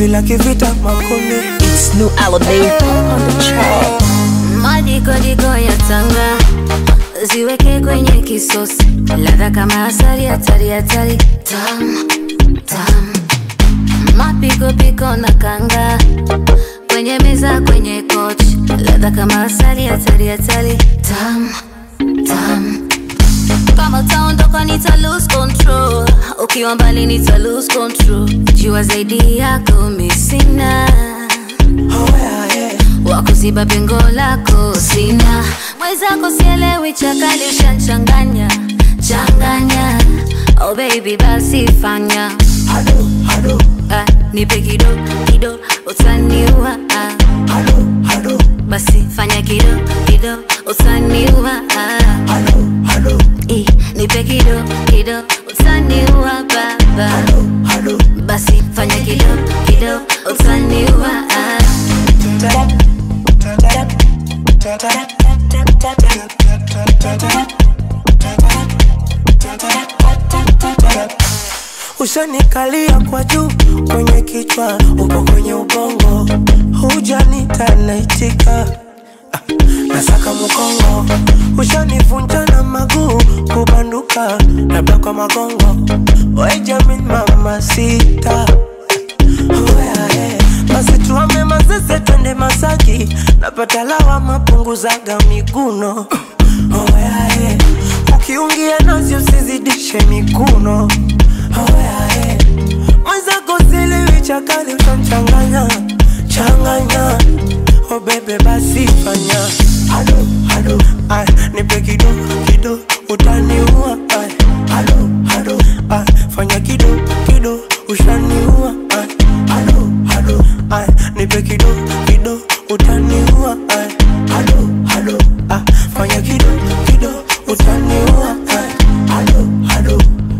penzi la kivita makonde It's new Alamein on the track. Madikodiko ya tanga ziweke kwenye kisosi, ladha kama asali, hatari hatari, tam tam, mapikopiko na kanga kwenye meza, kwenye kochi, ladha kama asali, hatari hatari, tam tam kama utaondoka nita lose control, ukiwa mbali nita lose control, jua zaidi yako misina oh, yeah, yeah. wakuziba pengo lako sina, mwenzako sielewi, chakali ushanchanganya changanya, oh baby basi fanya Hado, hado, ah, nipe kido kido utaniua ah, hado, hado, basi fanya kido kido utaniua ah, hado, hado, eh, nipe kido kido utaniua baba hado. basi fanya kido kido utaniua ah. Ushanikalia kwa juu kwenye kichwa, upo kwenye ubongo, hujanita naitika Ah, nasaka mkongo, ushanivunja na maguu kubanduka, labda kwa magongo, we Jamin mama sita Oh, yeah, yeah. basi tuame mazeze twende Masaki, napata lawama punguzaga miguno oh, yeah, yeah. ukiungia nazi usizidishe mikuno oh, yeah, yeah. mwenzako sielewi chakali utamchanganya changanya oh, bebe basi fanya hado, hado. Ay, nipe kido kido utaniua Ay, hado, hado. Ay, fanya kido kido ushaniua Ay, hado, hado. Ay, nipe kido kido utaniua Ay, hado, hado. Ay, fanya kido kido utaniua Ay, hado, hado.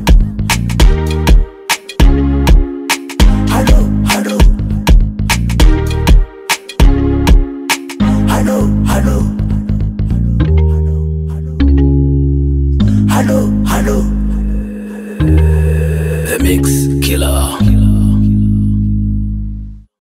Hado, hado. Hado, hado. Hado, hado. The Mix.